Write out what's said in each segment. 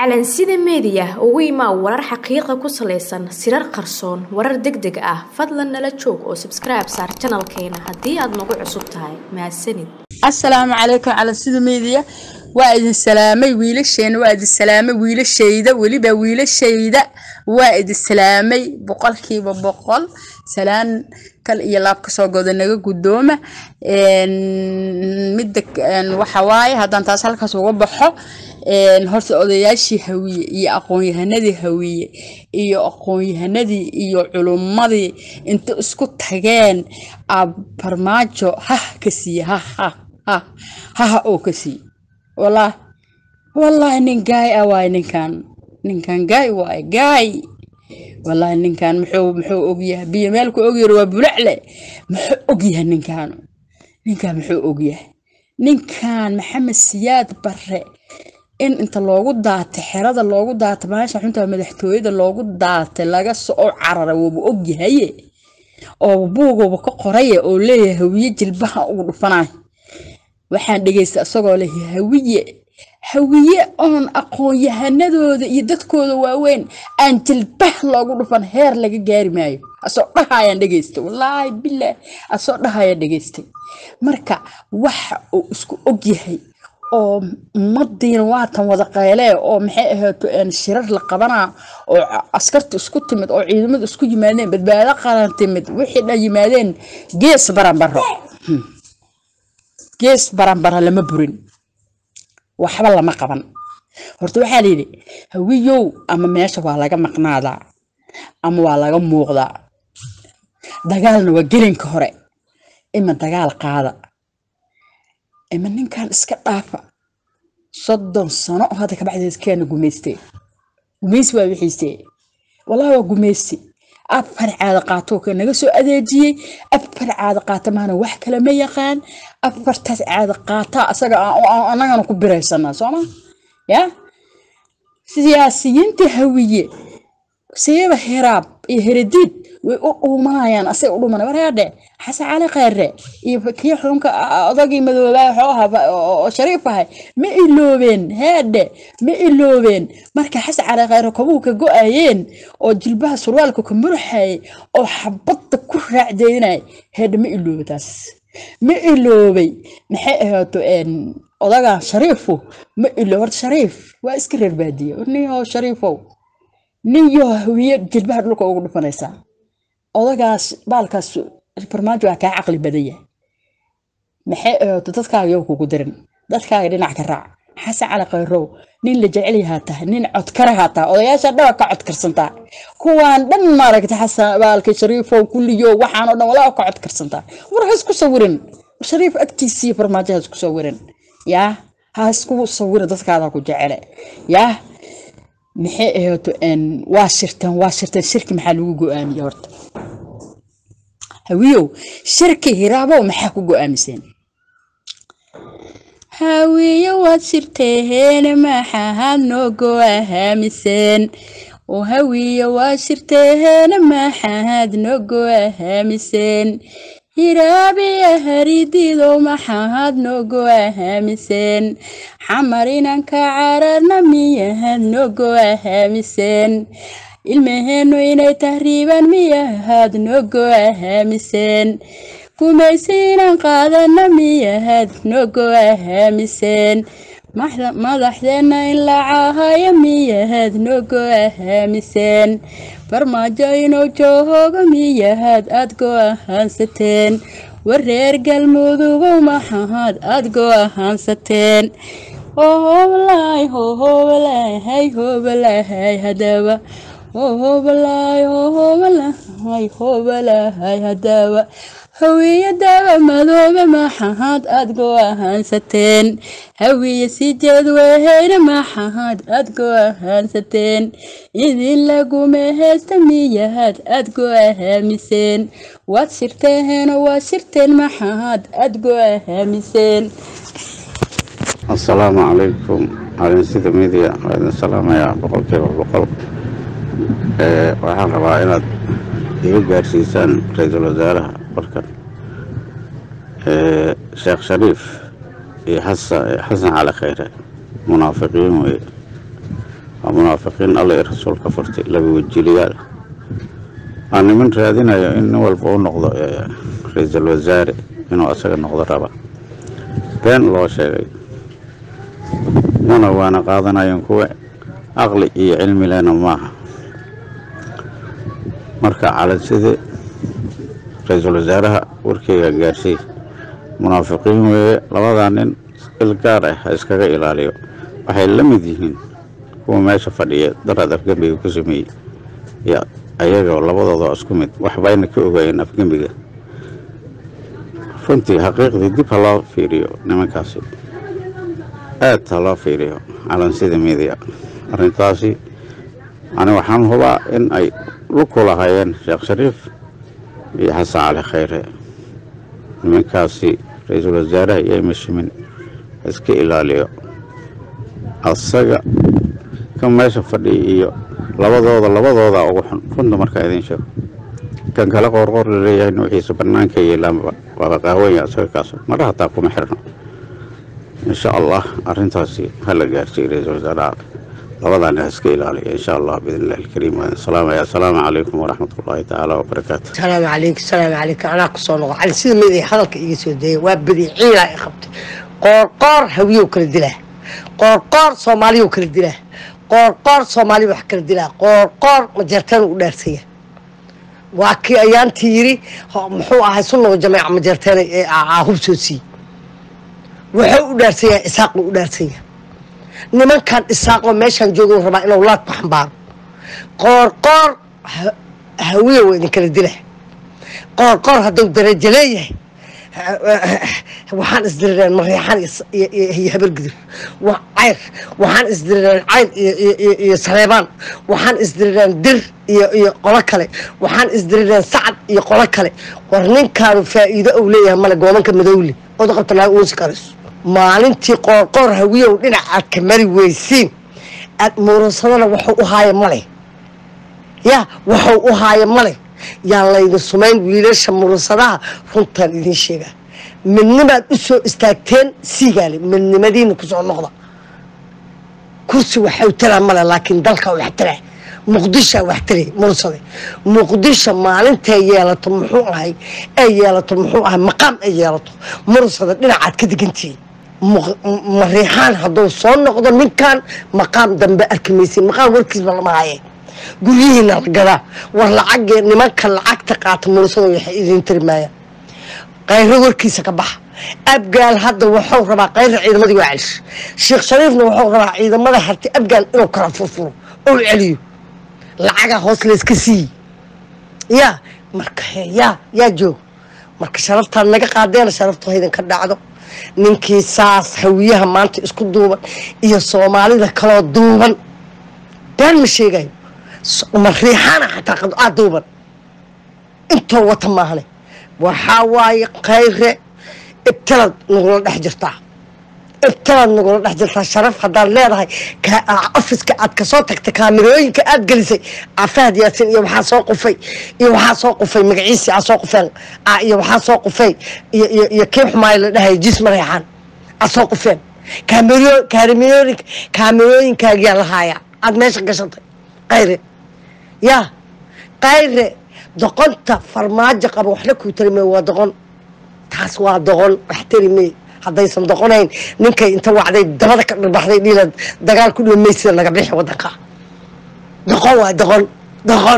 calansida meediya ugu imaa warar xaqiiqa ku salaysan sirar qarsoon warar deg deg ah fadlan nala joog oo sabskribe saar janalkeena haddii aad nagu cusub tahay mahadsanid asalaamu calaykum calansida meediya waa idin salaamay wiilasheena waa idin salaamay wiilashayda weliba wiilashayda waa idin salaamay boqolkiiba boqol salaan kal iyo laab kasoo goda naga guddooma midda waxa waaye haddaan taas halkaas uga baxo horta odayaashii hawiye iyo aqoon-yahanadii hawiye iyo aqoon-yahanadii iyo culummadii inta isku tageen farmaajo hah ka siiye hah hah hah haha oo ka siiye wallah wallaahi nin gaay ah waaye ninkan ninkan gaay waaye gaay wallaahi ninkan muxuu muxuu ogyahay biyo meelku ogyar waa bulacle muxuu ogyahay ninkan ninkan muxuu ogyahay ninkan maxamed siyaad bare in inta loogu daatay xerada loogu daatay maasha xunta madaxtooyada loogu daatay laga soo carara wuuba ogyahaye oo buugooba ka qoraye oo leeyahay hawiye jilbaha ugu dhufanayo waxaan dhegaystay isagoo leh hawiye hawiye oon aqoon-yahanadooda iyo dadkooda waaweyn aan jilbah loogu dhufan heer laga gaari maayo asoo dhahayaan dhegaystay wallaahi bilaah asoo dhahayaan dhegaystay marka waxa uu isku ogyahay oo ummadiina waatan wada qaylee oo maxay ahaato shirar la qabanaa oo askarta isku timid oo ciidamada isku yimaadeen badbaado qaran timid wixii dhan yimaadeen gees baranbaro gees baranbaro lama burin waxba lama qaban horta waxaa layidhi hawiyow ama meesha waa laga maqnaadaa ama waa laga muuqdaa dagaalna waa gelinka hore ima dagaal qaada ima ninkan iska dhaafa soddon sano oo hadda kabacdeed keena gumaystee gumaysi waa wixiisee wallahi waa gumaysi afar caada qaato ka naga soo adeejiyey afar caada qaata maana wax kale ma yaqaan afartaas caada qaata asaga anagana ku biraysanaa sooma ya siyaasiyiinta hawiye seeba heraab iyo heradiid way u dhuumanayaan asay u dhuumanay waraadhe xasan cali khayre iyo kii xunka odagii madoobaa xooha oo shariif ahay ma iloobeen heedhe ma iloobeen marka xasan cali khayre kobuu ka go-ayeen oo jilbaha surwaalka ka muruxayay oo xabadda ku raacdeynay heedhe ma iloobe taas ma iloobay maxay ahaato odaga shariifu ma ilo horta shariif waa iska reer baadiye ninoo shariifow nin yoo hawiye jilbaha dhulka ugu dhufanaysaa odagaas baalkaas farmaajo waa kaa caqli badan yahay maxay ahaato dadkaaga yow kugu dirin dadkaaga dhinac ka raac xasan cali khayrow nin la jecel yahaa tahay nin codkarahaa tahay odayaasha dhaba ka codkarsantaa kuwaan dhan maaragta xasan baalka shariifow kulliyo waxaanoo dhan walaa ka codkarsantaa war ha isku sawirin shariif agtiisiiyo farmaajo ha isku sawirin yaa ha isku sawirin dadkaada ku jecele yaa maxay ahaato waa shirteen waa shirteen shirki maxaa lagu go-aamiyey horta hawiyow shirki hiraabow maxaa ku go-aamiseen hawiye waad shirteeheen maxaad noo go-ahaamiseen oo hawiye waad shirteeheen maxaad noo go-ahaamiseen hiraabiya haridiidow maxaad noo go-ahaamiseen xamar inanka cararna miyahaad noo go-ahaamiseen ilmaheennu inay tahriibaan miyahaad noo go-ahaamiseen gumaysi inaan qaadana miyahaad noo go-ahaamiseen madaxdeenna in la caahayo miyahaad noo go-ahaamiseen farmaajo inuu joohooga miyahaad aad go-ahaansateen wareer galmudugow maxahaad aad go-ahaansateen hohobalaay hohobalahay hobalahay hadaba hohobalaay hohobalahay hobalahay hadaba hawiye daba madoobe maxahaad aad go-ahaansateen hawiye sii jeed weheyna maxahaad aad go-ahaansateen idin laguma heesta miyahaad aad go-ahaamiseen waad shirteeheenoo waad shirteen maxahaad aad go-ahaamiseen assalaamu calaykum calinsida midiya waa idin salaamayaa boqolkiiba boqol waxaan rabaa inaad iga gaarsiisaan ra-iisul wasaaraha warkan sheekh shariif iyo xasan cali khayre munaafiqiin weye munaafiqiin alla i rasuulka furtay laba wejiliyaal waa niman raadinayo in nin walba u noqdo ra-iisul wasaare inuu asaga noqdo raba been loo sheegay muna waana qaadanayeen kuwa aqli iyo cilmi lehna maaha marka calanside ra-iisul wasaaraha warkeyga gaarsiy munaafiqiin weeye labadaa nin il gaar ah ha iskaga ilaaliyo waxay la mid yihiin kuwa meesha fadhiya daraad afgembiga ku sameeyey iyo ayagoo labadooda isku mid waxbayna ka ogaayeen afgembiga runtii xaqiiqdii dib ha loo fiiriyo nimankaasi aad ha loo fiiriyo calansida midiya arrintaasi ani waxaan hubaa in ay luku lahaayeen sheekh shariif iyo xasan cali khayre nimankaasi ra-iisul wasaaraha iyo mashimin iska ilaaliyo asaga kan meesha fadhiya iyo labadooda labadooda ugu xun runta markaa idiin sheego kan kale qoorqoor laleeyahay nuuxiisa bannaanka yeelaanba waaba qaawanya asaga kaas mara hataa kuma xirno insha allah arrintaasi ha la gaarsiiyo ra-iisul wasaaraha labadaani ha iska ilaaliya insha allah biidn illahi alkariim waan salaamaya assalaamu calaykum waraxmat ullaahi tacaala wabarakaatu salaamu calaykum salaamu calaykum anaa ku soo noqo cali sida mid ay hadalka iga soo dayay waa badi ciilaa i qabtay qoorqoor hawiyow kala dilaa qoorqoor soomaaliyow kala dilaa qoorqoor soomaaliya wax kala dilaa qoorqoor majeerteen u dhaarsaya waa kii ayaantii yiri muxuu ahay sunnaga jameeca majeerteen ee hub soo siiyey wuxuu u dhaarsanyaa isaaquu u dhaarsanya nimankan isaaqoo meeshaan joogo rabaa inuu laad ku xambaaro qoorqoor hawiya waa idinkala dila qoorqoor hadduu darajo leeyahay waxaan isdirireen mariixan iyo habargudur cayr waxaan isdirireen cayr iyo saleebaan waxaan isdirireen dir iyo qolo kale waxaan isdirireen sacad iyo qolo kale war ninkaanu faa'iido ou leeyahay male goobanka madowle ood qabta naag uusi karayso maalintii qoorqoor hawiyow dhinac aad ka mari weysiin aad muurasadana waxuu u haaya male ya waxuu u haaya male yaan laydin sumayn wiilasha muurasadaha runtaan idiin sheegaa midnimaad u soo istaagteen siigaale midnimadiina kusoo noqda kursi waxau taraa male laakiin dalka wax taraa muqdishaa wax taray mursade muqdisho maalintay yeelato muxuu ahay ay yeelato muxuu ahay maqaam ay yeelato mursada dhinacaad ka degantihiin mariixaan hadduu soo noqdo ninkan maqaam dambe arki maysin maqaam warkiisba lama haye guryihiina la gadaa war lacagee nimanka lacagta qaata mursada waxay idin tiri maayaan qayro warkiisa ka baxa abgaal hadda wuxuu rabaa qayra ciidamadii waa celish sheekh shariifna wuxuu rabaa ciidamada harti abgaal inuu kala furfuro ou celiyo lacaga hoos layska siiyi yaa marka yaa yaa joog marka sharaftaad naga qaadeena sharaftu haydan ka dhacdo ninkii saas hawiyaha maanta isku duuban iyo soomaalida kaloo duuban been ma sheegayo mariixaana xataa qadcaa duuban intoo wata maahane waxaa waaye khayre ibtilad nagula dhex jirtaa ibtilad nagula dhex jirtaa sharaf haddaad leedahay ofiska aad kasoo tagtay kaamirooyinka aad gelisay fahad yaasin iyo waxaa soo qufay iyo waxaa soo qufay magaciisi aa soo qufeen iyo waxaa soo qufay iyo kii xumaay la dhahay jis mareexaan aad soo qufeen kaamirooyinka kaamirooyinkaagiyaa lahaayaa aad meesha gashatay qayre yaa qayre doqonta farmaajo qaba waxna kuu tari may waa doqon taas waa doqon wax tari may haddaysan doqonayn ninkay inta wacday dabada ka dhirbaxday dhiila dagaal ku dhimaysida laga bixi wadanka doqon waa doqon doqon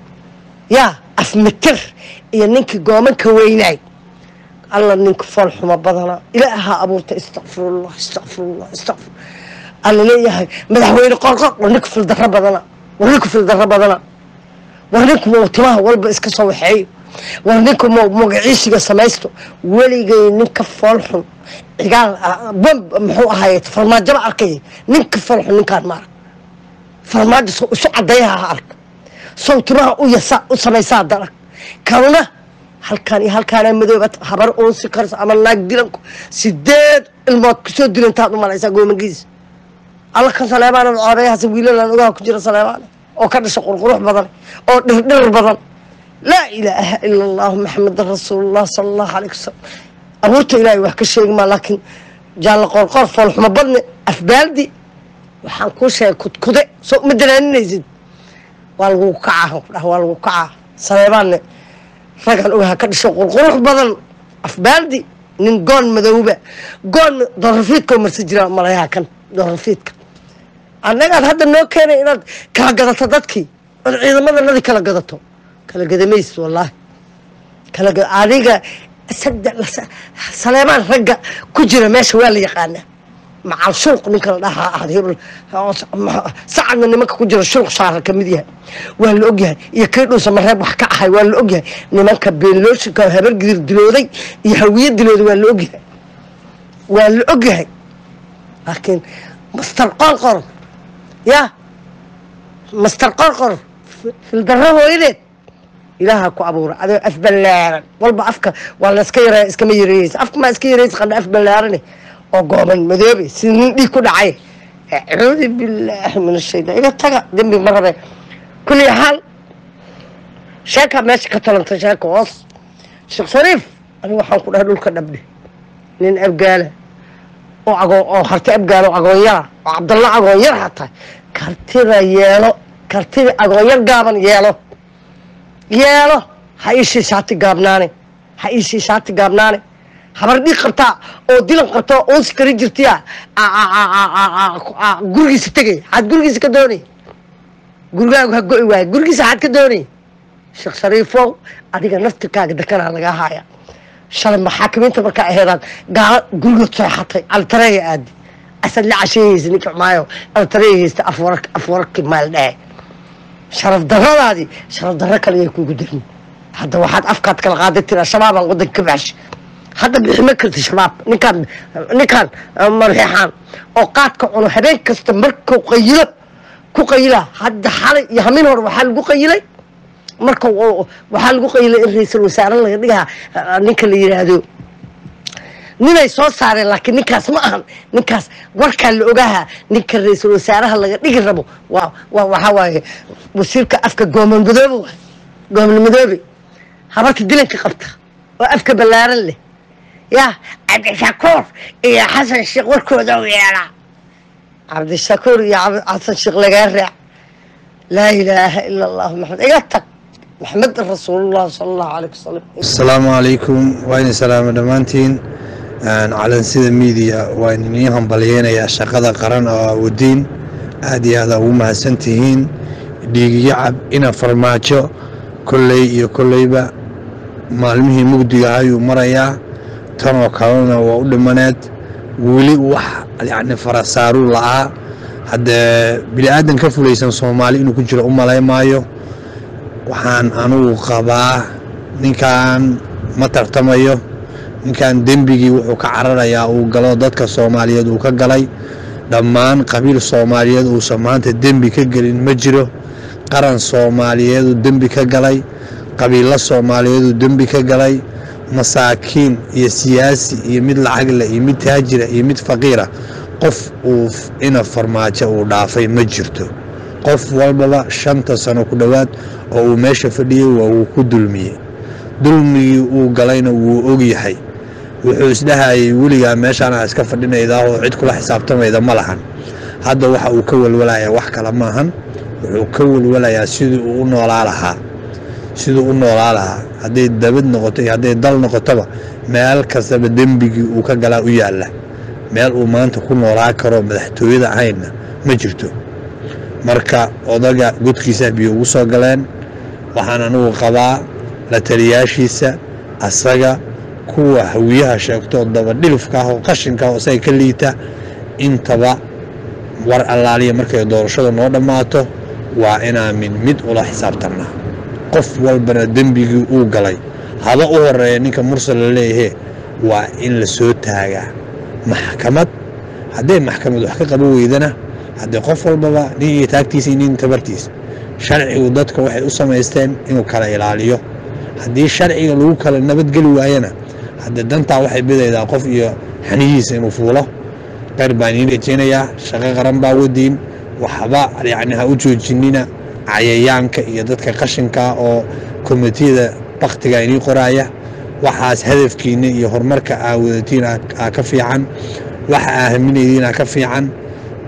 yaa afmitir iyo ninkii goomanka weynaay alla ninka fool xumo badana ilaahaa abuurta istakfirullah istakfirullah istakfir alla leeyahay madaxweyne qorqor war ninka fildarro badana war ninka fildarro badana war ninku mau timaha walba iska soo waxeeyo war ninku mau magaciisiga samaysto weligay ninka fool xun cigaal bomb muxuu ahaay farmaajaba arkay ninka fool xun ninkaan ma arag farmaajo soo isu cadeeyaha ha ark sow timaha u yasa u samaysaa darag kalna halkaan iyo halkaana madooba habar uunsi karsa ama naag dilanku sideed ilmood kusoo dilantaad u malaysaa goomankiisa alla kan saleebaana coobeyahaas wiilalan ogaha ku jira saleebaane oo ka dhasha qurqurux badan oo dhirdhir badan laa ilaaha ila allahu maxamedan rasuulullah sala allahu alayh wasalam abuurta ilaahay wax ka sheegi maa laakiin jaalla qoorqoor foolxumo badne afbaaldi waxaan kuu sheegay kudkude soo uma dalaaninaysid waa lagu kacaa waa lagu kacaa saleebaanne raggan ogaha ka dhisho qurqurux badan afbaaldi nin goon madowba goon doorrafiidkao marsan jiraa malayaha kan doorrafiidka annagaad hadda noo keenay inaad kala gadato dadkii ood ciidamadannadi kala gadato kala gadamaysid wallaahi kala adiga saleebaan ragga ku jira meesha waa la yaqaanaa macal shulq ninka la dhahaa ahad hebel sacadna nimanka ku jira shulq shaara ka mid yahay waa la ogyahay iyo kii dhuusa mareeb wax ka ahay waa la ogyahay nimanka beenlooshinka habar gidir dilooday iyo hawiye dilooday waa la ogyahay waa la ogyahay laakiin master qorqor ya master qorqor fildarro hooyadeed ilaaha ku abuura adoo af ballaaran walba afka waa layska yareeya iskama yareeyeysa afka maa iska yareysa qandha af ballaarane oo gooban madoobe sida nin dhiig ku dhacay acuudu billaahi min ashaytaan iga taga dembi ma rabe kulli xaal sheekaa meesha ka talanta sheeka hoos sheekh shariif aniga waxaan ku dhahay dhulka dhabdhe nin abgaala oo agoo oo harti abgaala oo agoonyara oo cabdalla agoonyar hataa kartida yeelo kartida agoonyar gaaban yeelo yeelo ha iishii shaati gaabnaane ha iishii shaati gaabnaane habar dhiig qabtaa oo dilan qabtaa oo unsi kari jirtiya gurigiisa tegay xaad gurigiisa ka doonay gurigaagu ha go-i waayo gurigiisa xaad ka doonay sheekh shariifow adiga naftirkaaga dekanaa lagaa haaya shalay maxaakimiinta markaa aheedaan gaalo gurigood seexatay altareeya aadi asaad la casheeyeysa ninka xumaayo altareeya haysta afwararkii maal dhehe sharaf daradaadii sharaf darro kale ayay kugu darin hadda waxaad afkaad kala qaaday tira shabaabaan wadanka ka baxshay hadda bixi ma karti shabaab ninkaan ninkaan marxeexaan oo qaadka cuno habeen kasta markuu qayilo ku qayila hadda xalay iyo hamin hore waxaa lagu qayilay marka waxaa lagu qayilay in ra-iisul wasaare laga dhigaa ninka la yidhaahdo ninay soo saareen laakiin ninkaas ma ahan ninkaas warkaa la ogaaha ninka ra-iisul wasaaraha laga dhigi rabo waa waa waxaa waaye wasiirka afka gooman madoobe waay gooman madoobe habarta dilanka qabta oo afka ballaaran leh yaa cabdishakuur iyo xasan sheekh warkooda u yeelaa cabdishakuur iyo xasan sheekh lagaa raac laa ilaaha ila allahu maxamed iga tag maxamed rasuulullah sala allahu alayh wasalam asalaamu calaykum waa idin salaamo dhammaantiin calansida miidiya waa idinii hambalyeynayaa shaqada qaran oo awodiin aad iyo aada ugu mahadsan tihiin dhiigiyo cab ina farmaajo kolley iyo kolleyba maalmihii mugdiga ayuu marayaa tanoo kalena waa u dhimaneed weli wax yacni farasaaruu la'aa haddee bini aadan ka fulaysan soomaali inuu ku jiro u malay maayo waxaan anugu qabaa ninkan ma tartamayo ninkan dembigii wuxuu ka cararayaa uu galo dadka soomaaliyeed uu ka galay dhammaan qabiil soomaaliyeed uusan maanta dembi ka gelin ma jiro qaran soomaaliyeeduu dembi ka galay qabiilo soomaaliyeeduu dembi ka galay masaakiin iyo siyaasi iyo mid lacagle iyo mid taajira iyo mid faqiira qof uu ina farmaajo uu dhaafay ma jirto qof walbaba shanta sano ku dhowaad oo uu meesha fadhiyey waa uu ku dulmiyey dulmigii uu galayna wuu ogyahay wuxuu isdhahayay weligaa meeshaana iska fadhinaydaa oo cid kula xisaabtamayda ma lahan hadda waxa uu ka welwalayaa wax kale maahan wuxuu ka welwalayaa sidii uu u noolaa lahaa siduu u noolaa lahaa hadday dabad noqoto iyo hadday dal noqotoba meel kastaba dembigii uu ka galaa u yaalla meel uu maanta ku noolaa karo madaxtooyada ahaynna ma jirto marka odaga godkiisa biyo ugu soo galeen waxaan anugu qabaa la taliyaashiisa asaga kuwa hawiyaha sheegto dabadhilifka ah oo qashinka ah oo isaga ka liita intaba war allaaliya markay doorashada noo dhammaato waa inaan mid mid ula xisaabtannaa qof walbana dembigii uu galay haba u horeeya ninka mursal la leeyahe waa in la soo taagaa maxkamad hadday maxkamad wax ka qaba weydana haddee qof walbaba nin iyo taagtiisa iyo nin tabartiisa sharcigu dadka waxay u samaysteen inuu kala ilaaliyo haddii sharciga lagu kala nabadgeli waayana haddee dantaa waxay bidaydaa qof iyo xanihiisa inuu fuulo qayr baan iin rajaynayaa shaqo qaran baa wadiin waxba yacni ha u joojinina cayayaanka iyo dadka qashinka oo komitiyada baktiga inii qoraaya waxaas hadafkiina iyo horumarka aa wadatiin aa ka fiican waxa aa haminaydiina ka fiican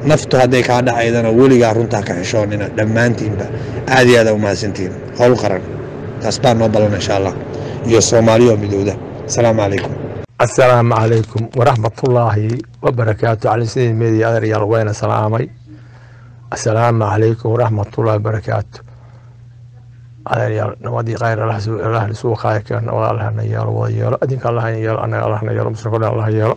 naftu hadday kaa dhacaydana weligaa runtaa ka xishoonina dhammaantiinba aad iyo aad aa u mahadsantihiin howl qaran taas baa noo ballan insha allah iyo soomaaliya oo midowda asalaamu calaykum asalaamu calaykum waraxmatullaahi wabarakaatu cali sidii media adeeryaal wayna salaamay asalaamu calaykum waraxmatullaahi wabarakaatu adeeryaal nabadii khayr allah isugu qaaya keen nabad allahna yeelo wada yeelo adinka allahna yeelo annaga allahna yeelo muslimka dhan allah yeelo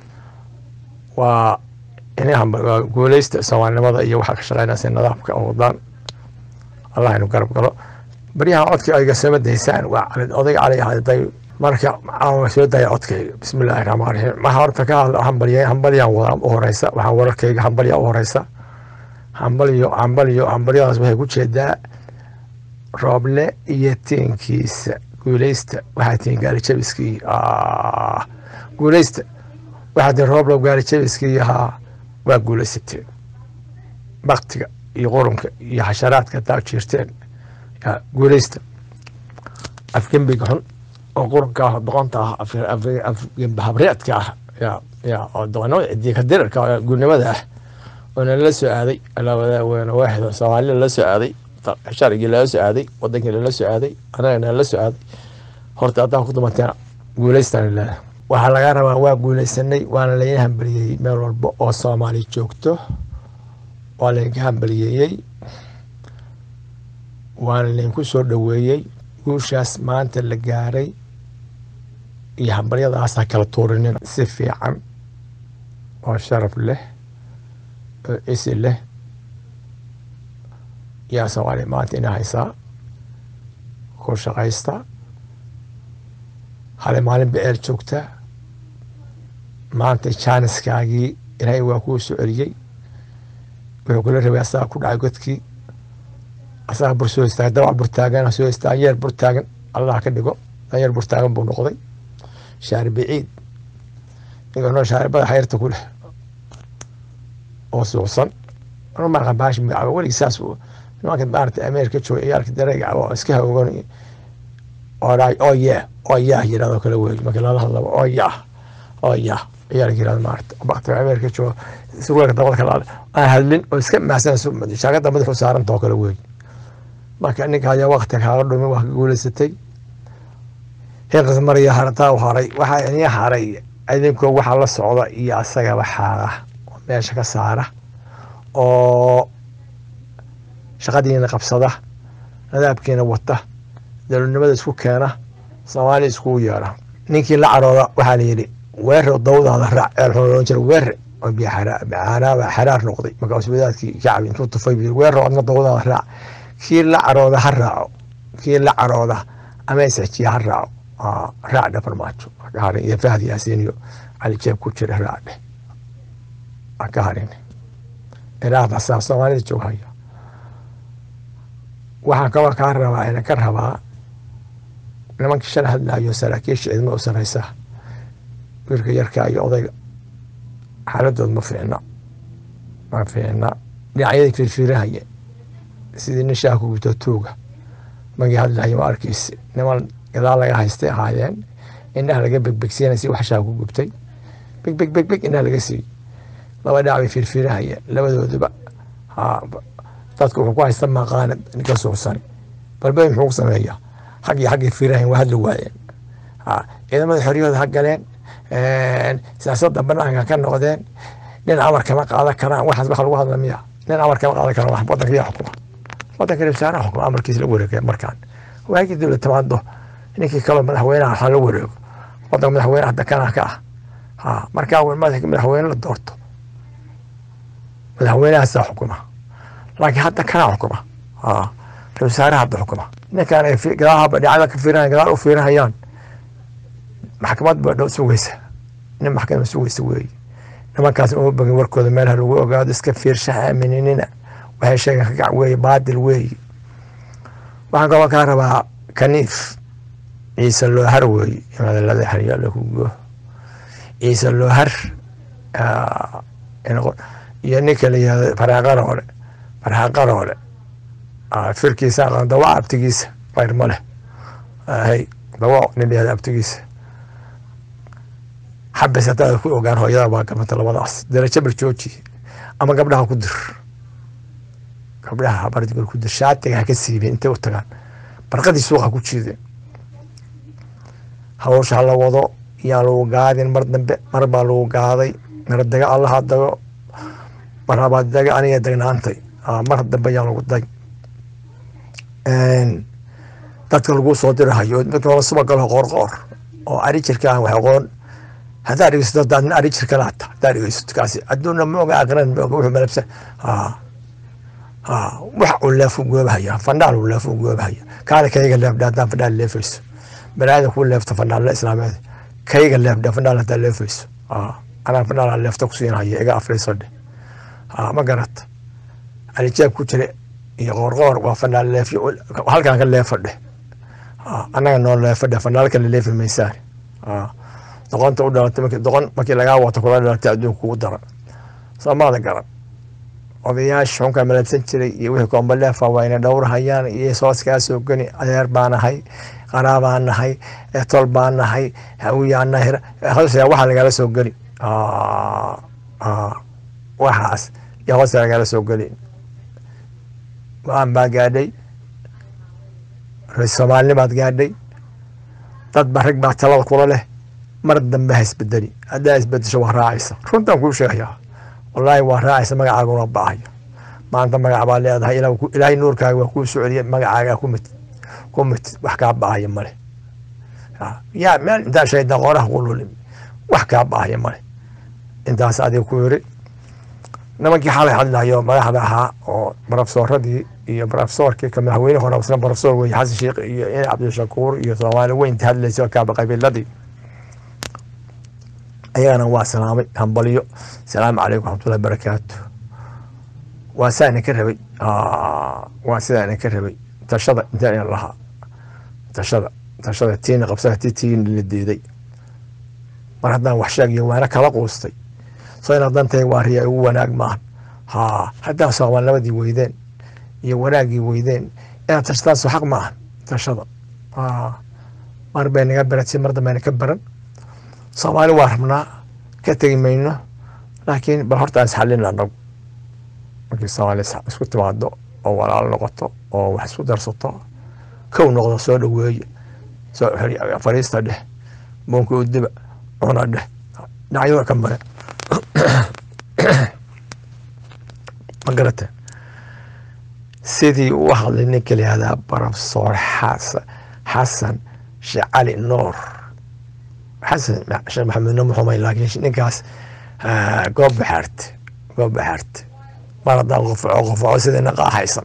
waa inahan waa guuleysta soomaalinimada iyo waxaa ka shaqeynaysa nidaamka oo wadaan allah inu garab galo baryahan codkii ayga sama daysaan waa cali odayga cali ahday marka aan soo daya codkayga bismillahi raxmaan raxiim waxaa horta ka hadla hambaliya hambalyaan wadaa u horeysa waxaa wararkayga hambalya u horeysa hambalyo hambalyo hambalyadaas waxay ku jeedaa rooble iyo tiinkiisa guuleysta waxaa tiin gaalijabiskii guuleysta waxaa tiin rooble gaalijabiskii ahaa waa guuleysateen baktiga iyo qurunka iyo xasharaadka taa jirteen guuleysta afgembiga xun oo qurunka ah doqonta ah afgembahabreedka ah ya ya oo doqonimada cidiika dirarka guulnimada ah oo nalala soo aaday alaawadaaweyn waaxid soomaalida lala soo aaday sharcigii lala soo aaday wadankii lala soo aaday anaga nalala soo aaday horta haddaan ku dumanteena guuleystaan ilaaha waxaa laga rabaa waa guuleysanay waana laydin hambaliyey meel walba oo soomaali joogto waa laydinka hambaliyeeyey waana laydinku soo dhoweeyey guushaas maanta la gaaray iyo hambalyadaasa kala tuurinin si fiican oo sharaf leh oo isi leh yaa soomaaliya maanta ina haysaa ku shaqaysta hale maalin baceel joogta maanta jaaniskaagii ilaahay waa kuu soo celiyey wuxuu kula rabay asaga ku dhacay godkii asaga bur soo istaagan dabac burtaagan soo istaagan yeer burtaagan allah ka dhigo yeer burtaagan buu noqday shaari baciid ninka noo shaaribada xayrta ku leh oo suuqsan marqa baashi magacaaba weligii saas nimanka maarata ameerika jooga ciyaalka dareega oo iska hawgan oo oo yaa oo yaa yirahdo kale wey marka lala hadlaba oo yaa oo yaa ciyaalka yirahdo maarata baktiga ameerika jooga surwaalka dabada kala aan hadlin oo iska maasan shaagada madaxu saaranta oo kale wey marka ninka ayaa wakti kaaga dhumi waa ka guuleysatay heeqas mariya harataa u haray waxaa inii haray idinkoo waxaa la socda iyo asagaba xaala oo meesha ka saara oo shaqadiina qabsada nadaabkiina wata dowladnimada isku keena soomaaliya iskugu yeera ninkii la carooda waxaa la yidhi weerre dawdaada raac eelxuloon jira weerre oo biyaxaraaba xaraar noqday markaas wadaadkii shacbi intuu tufay weerre adna dawdaada raac kii la carooda ha raaco kii la carooda ama isxijiya ha raaco raac dhe farmaajo ka harin iyo fahad yaasiin iyo cali jeeb ku jira raac dheh ka harin ilaahda saa soomaalida jooghaya waxaan kaloo kaa rabaa ina ka rabaa nimankii shala hadlaayo saraakiisha ciidamada u sareysa wiilka yarkaa iyo odayga xaaladood ma fiicna ma fiicna dhinacyadii firfirahaya sidii nin shaah ku gubto tuuga magii hadlaya ma arkaysa niman gadaal laga haystay ahaayeen indhaha laga begbegsiinay si wax shaah ku gubtay beg beg beg beg indhaha laga siiyey laba dhinac bay firfirahayeen labadooduba dadku wuxuu ku haysta maqaana ninka suuqsan balbey muxuu ku sameeyaa xaggii xaggii firahayn waa hadli waayeen ciidamada xoriyooda ha galeen siyaasadda banaanka ka noqdeen nin amar kama qaadan karaan waxaas waxa lagu hadla miya nin amar kama qaadan karaan wadanka yaa xukuma wadanka wasaaraha xukuma amarkiisa la wareegaya markaan waagii dowlad timaado ninkii kaloo madaxweynaha waxaa la wareego wadanka madaxweyne hadda kana ka ah ha markaa madaxweyne la doorto madaxweynahaasaa xukuma laakiin hadda kanaa xukuma ra wasaaraha hadda xukuma ninkaan ay gadaahaba dhinacyada ka fiirinayaan gadaal u fiirinayaan maxkamad baa dhow sugaysa nin maxkamad sugaysa weeye nimankaas uma bogin warkooda meelaha lagu ogaado iska fiirsha aaminina waxay sheegeen ka gac weeye baadil weeye waxaan kaloo kaa rabaa kaniif ciise loohar weeye madalada xaryaala ku go ciise loohar iyo ninka la yihahdo faraaqaroole farxaqaroole firkiisa aqaan dawac abtigiisa qayr ma leh hay dawac nin yahda abtigiisa xabis hadaad ku ogaan hooyada baa gamanta labadaas darajo barjooji ama gabdhaha ku dir gabdhaha habardigol ku dir shaatiga ha ka siibeen intay u tagaan barqadii suuqa ku jiideen hawsha ha la wado yaan lagu gaadin mar dambe mar baa lagu gaaday mar daga allaha dago mar habaad daga aniga dagnaantay mar dambe yaan lagu dag dadka lagu soo dirahayo midka laba subagalo qoorqoor oo ari jirka aan wax aqoon haddaa dhegeysato haddaad nin ari jirka laata haddaa dhegeysato kaasi adduunna ma oga aqran ma oga wuxuu malabsan wax uu leefu goobahaya fandhaal uu leefu goobahaya kaale kayga leefdha haddaan fandhaal leefayso banaadam kuu leefto fandhaalla islaameed kayga leefdha fandhaal haddaa leefayso anaa fandhaal aan leefta ku siinhaya iga afriiso dheh ma garata alijaab ku jira iyo qoorqoor waa fandhaal leefyo halkaan ka leefa dheh annaga noo leefa dheh fandhaal kale leefi maysaan doqonta u dhalatay markii doqon markii lagaa wato kula dhalatay adduunka kugu daran soomaada garan odayaasha xunka malabsan jiray iyo wixii kombaleefa waa ina dhowrahayaan iyo soos kaa soo geni adeer baa nahay qaraabaa nahay tol baa nahay hawiyaa nahay hoosa waxaa lagala soo geli waxaas iyo hoosa lagala soo geli go-aan baa gaadhay ra-isul soomaalinimaad gaadhay dad ba rag baa talada kula leh mar dambe ha isbedeli haddaa isbedesho waa raacaysa runtaan kuu sheegayaa wallaahi waa raacaysa magacaaga una baahayo maanta magac baa leedahay ilaahay nuurkaaga waa kuu soo celiyay magacaaga ku mitid ku mitid wax kaa baahaya male yaa meel intaa shayda qoraha ku lulim wax kaa baahaya male intaas adiga ku yiri nimankii xalay hadlayo madaxda ahaa oo barafsooradii iyo barafsoorkii ka madaxweyne hore isna barafsoor weye xasan sheekh iyo in cabdishakuur iyo soomaali weynta hadlaysa kaaba qabiiladii ayagana waa salaamay hambalyo asalaamu calaykum raxmatullahi barakaatu waa saa idinka rabay waa sidaa idinka rabay tashada intaa idin lahaa tashada tashada tiina qabsada ti tiina la diiday mar haddaan wax sheegiyo waana kala quustay soo inaad dantahay waa riya ugu wanaag maahan ha haddaan soomaalnimadii weydeen iyo wanaaggii weydeen inaad tashadaan soo xaq maahan tashada mar bay naga baratay mar dambe ka baran soomaali waa rabnaa ka tegi mayno laakiin bal horta aan isxallina anagu markii soomaali isku timaado oo walaal noqoto oo wax isku darsato kow noqdo soo dhaweeye soo fariista dheh buunka udiba cuna dheh dhinacyada ka mare ma garateen sidii uu hadlay ninka la yihahdaa barofsoor xasan xasan sheekh cali nuur xasan sheekh maxamed nuur muxumay laakiin ninkaas goob baxaarte goob baxaarte mar haddaan qofaco qofaco sidii naqaa haysan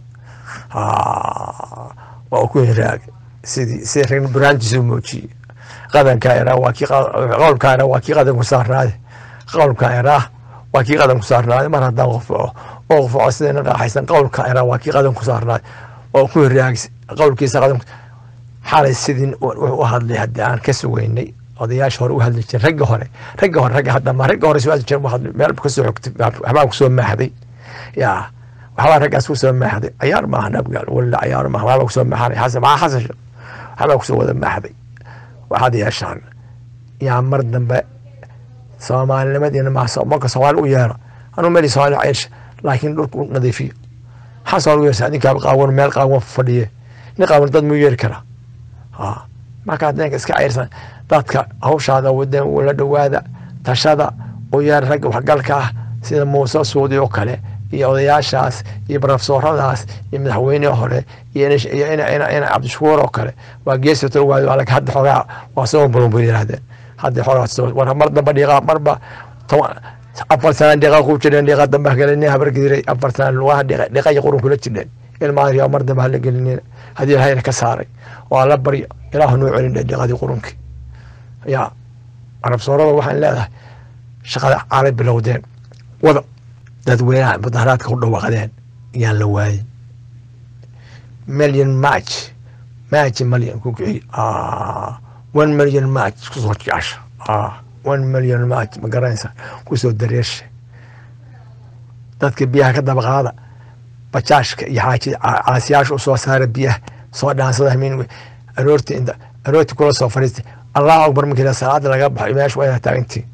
waa ku hiraag sidii sidii rag buraantiisu muujiyey qadankaa iraa waa kii qowlkaa iraa waa kii qadan ku saarnaade qowlkaa iraa waa kii qadan ku saarnaade mar haddaan qofaco oo qofaco sidii naqaa haysan qowlkaa iraa waa kii qadan ku saarnaade oo ku hiraag qowlkiisa qadan xalay sidii wuxuu u hadlay haddii aan ka sugeynay odayaasha hore u hadli jiray ragga hore ragga hore ragga hadda ma ragga hore soo hadli jiray hadli meel ka soo xogtay waxbaa ku soo maaxday yaa waxbaa raggaas ku soo maaxday cayaar maaha nabgaal walla cayaar maaha waxbaa ku soo maaxanay xasan maxaa xasan sheekh waxbaa ku soo wada maaxday waxaad yeeshaan yaa mar dambe soomaalinimadiina maa marka soomaali u yeero anuu meli soomaali ceysha laakiin dhulka u nadiifiyo maxaa soomaali u yeersaa ninkaa qaawan meel qaawan fadhiye nin qaawan dad muu yeeri karaa markaad ninka iska ceyrsan dadka hawshaada wadeen ula dhowaada tashada u yeer ragga waxgalka ah sida muuse suudi oo kale iyo odayaashaas iyo barafsooradaas iyo madaxweynihii hore iyo ina cabdishakuur oo kale waa geesi tolwaadi hadda xoogaa waa soo bulunbul yiraahdeen hadda xoogaa war mar damba dhiiqa marba afar sana dhiiqa ku jireen dhiiqa dambe hagelinin habargediray afar sana lugaha dhiiqa iyo qurun kula jireen ilmaadriyaa mar dambe hala gelinin haddii ilahayna ka saaray waa la baryo ilaahu noo celin dhe dhiiqadii qurunkii yaa carabsoorada waxaan leedahay shaqada caalay bilowdeen wada dadweynaha mudaharaadka ku dhawaaqdeen yaan la waayin million march march million ku kiciy one million march kusoo jecesha one million march ma garanaysa kusoo dareesha dadka biyaha ka daba qaada bajaashka iyo xaaji caasiyaasha usoo saara biyaha soo dhaansada hamin aroorti inta aroorti kula soo fariistay allahu akbar markii salaada laga baxo meesha waa inaa taagantii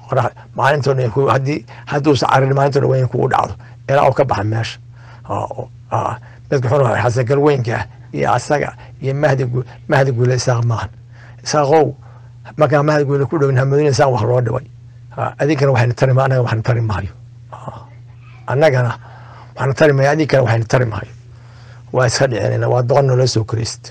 qorax maalintoona ay ku- haddii hadduusa carin maalintoona weyn kugu dhacdo ilaa uu ka baxa meesha Ah, oo- ah, midka xun oo xasagal weynka ah iyo asaga iyo mahdi gu- mahdi guule isaaq maahan isaaqow markaa mahdi guule ku dhowin hamadina isaaq wax loo dhibay Ah, adinkana waxayna tari ma anaga waxna tari maayo Ah, annagana waxna tari maayo adinkana waxayna tari maayo waa iska dhicinayna waa doqon nolo soo korayst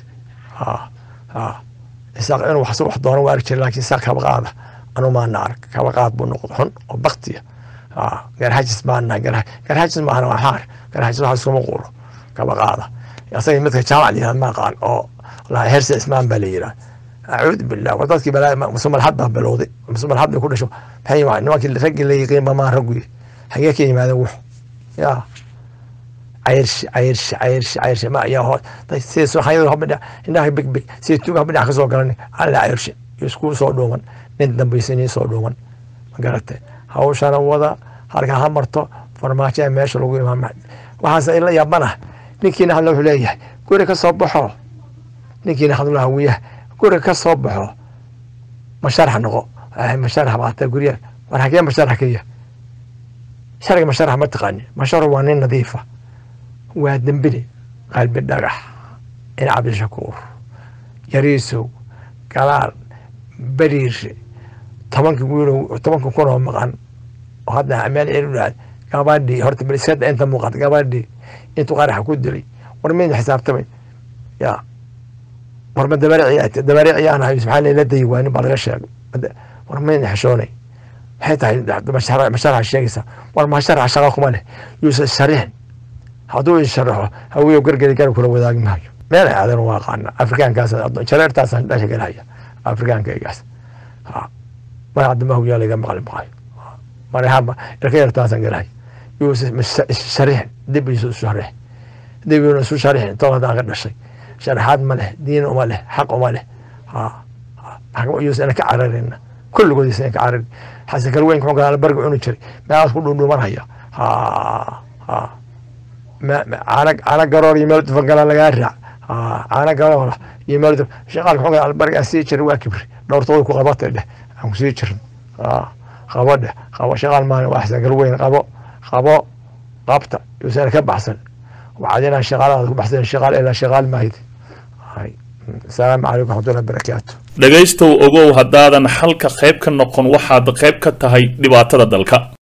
isaaq inuu wax wax doono waa arki jira laakiin isaaq kaba qaada anu maana arag kaba qaad buu noqdo xun oo baktiya garhajis maana garhajis maahana waa xaar garhajis wax iskuma quuro kaba qaada asaga midka jaamac yihahd ma aqaan oo la herse ismaan baa la yidhaha acuudu billah war dadkii balaa musumalxad baa bilowday musumalxad bay ku dhasho maxay waa nimankii raggii la yiqiin bamaa raggu hagee ka yimaadeen wux yaa cayrshi cayrshi cayrshi cayrshi ma ayaa hoo sida suuxayadu habadha indhaha big big sida tuuga habadhac ka soo galan alla cayrshi iyo isku soo dhuuman nin dambaysanii soo dhuuman ma garatay hawshana wada halkaa ha marto farmaajo meesha lagu imaama waxaase ila yaabana ninkiina hadla wuxuu leeyahay guri ka soo baxo ninkiina hadla hawiyaha guri ka soo baxo masharax noqo masharax baata guryaha war hagee masharax ka yahay sharciga masharax ma taqaani masharax waa nin nadiifa waa dembile qalbi dhagax in cabdishakuur yariisow galaal beriire tobanka wiilow tobanka kun oo maqan oo hadda meel ceel u dhaad gabadhii horta baliskada inta muuqata gabadhii intuu qaraxa ku dilay war maydin xisaabtamay ya war ma dabarici dabarici aan ahay subxaan la dayi waanin baa laga sheegay war maydin xishoonay maxay tahay masharaxa sheegaysaa war masharaxa shaqa kuma leh yuusan sharixin hadduu isharaxo hawiyo gargari gar kula wadaagi maayo meel aadan waa qaana afrikaankaas jareertaasaan dhasha galaya afrikaankaygaas mar haddama hawiyaa laga maqli maayo marahaba ilka yartaasaan galaya yuusa sharixin dib isu sharix dib isu isu sharixin tol haddaan ka dhashay sharaxaad ma leh diin uma leh xaq uma leh yuusan ka cararina kulligood isan ka cararin xasan kalweynka xunka albarga cuni jiray meelaas ku dhuudhuumanaya caana garoor iyo meel dufan gala lagaa raac caana garoor iyo meel dufan shaqaalka xunka albarga aan sii jiray waa kibri dhowrtooda ku qabatay dheh aan ku sii jirin qabo dheh qabo shaqaal maalin waa xasan kalweyn qabo qabo qabta yuusan ka baxsan waxaad inaan shaqaalada ku baxsan shaqaal ilaa shaqaal maahid asalaamu calaykum waxmatullahi barakaatu dhegaystow ogow haddaadan xalka qayb ka noqon waxaad qayb ka tahay dhibaatada dalka